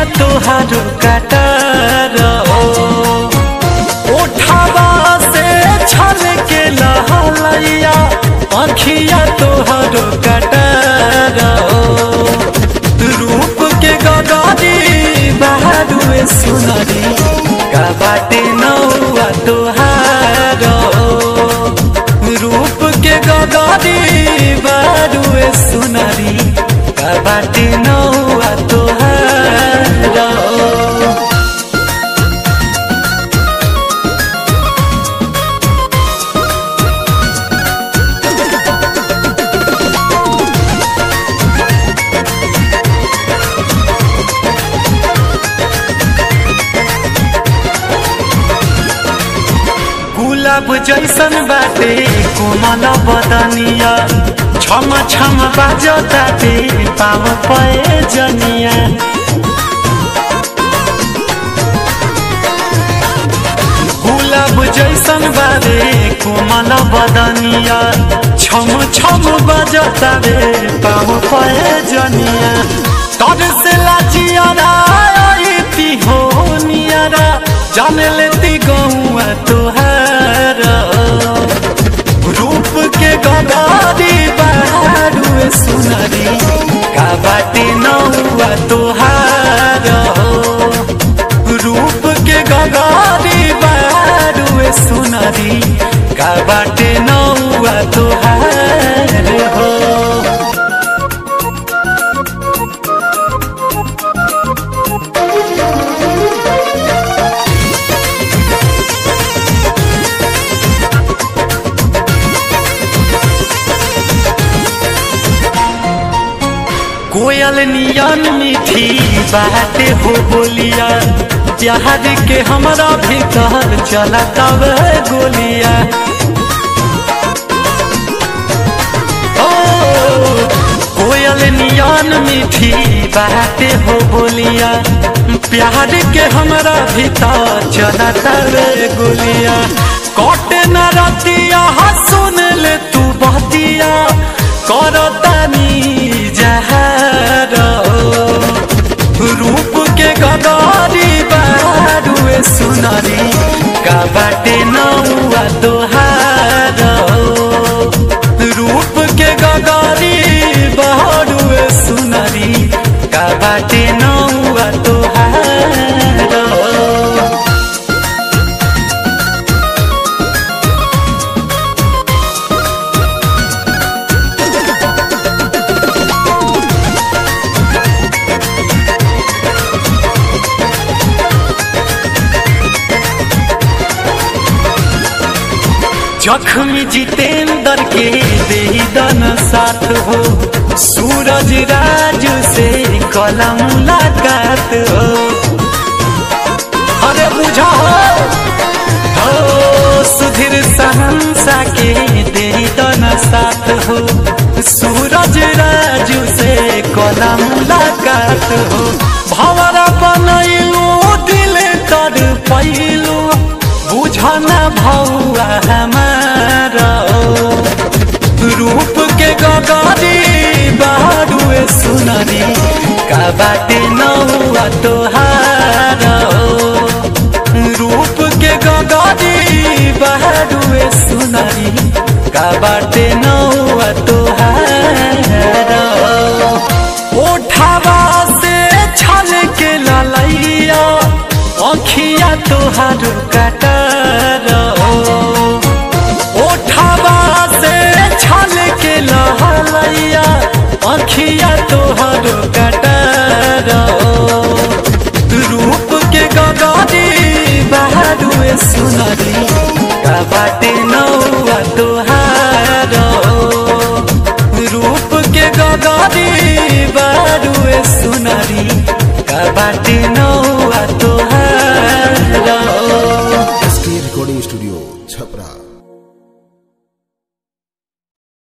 तोहारो कटार उठावा से छल के लहलैया अखिया तोहारो कटार रूप के गगरी बहादुए सुनरी का बाटे नौआ तोहार रूप के गगरी बहादुए सुनरी का बाटे नौआ तोहार गुलाब जैसन बाटे कोमल बदनिया छम छम बाजताटे पाव पए जनिया गुलाब जैसन बारे कोमल बदनिया छम छम बाजताटे पाव पए जनिया तर से लाजियारा आईती हो नियारा जाने लेती गौआ तोहार रूप के गगारी बहारुए सुनरी का बाटे नौआ तोहार रूप के गगारी बहारुए सुनरी का बाटे नौआ तोहार हो कोयल नियन मीठी बात हो बोलिया प्यार के हमरा भीतर चला तब गोलिया ओ कोयल नियन मीठी बात हो बोलिया प्यार के हमरा भीतर चला तब गोलिया कटे न रतिया सुन ले तू बतिया करतानी जहर रूप के गदारी बारुए सुनरी का बाटे नौआ तोहार रूप के गदारी बारुए सुनरी का बाटे नौआ तोहार जख्मी जितेंद्र के बेदन साथ हो सूरज राज से कला मुलाकात हो अरे बुझा हो हो सुधीर सहनसा के बेदन साथ हो सूरज राज से कला मुलाकात हो भवरा बनैलू दिल तर पैलू बुझना भौआ हमारा रूप के गगरी बारुए सुनरी का बाटे नौआ तोहार रूप के गगरी बारुए सुनरी का बाटे नौआ तोहार ओठावा से छल के ललैया अखिया तोहार कटार ओठावा से छल के लहलैया अखिया तोहार कटार रूप के गगरी बहारुए सुनरी का बाटे नौआ तोहार रूप के गगरी बहारुए सुनरी का बाटे नौआ तोहार एसके रिकॉर्डिंग स्टूडियो छपरा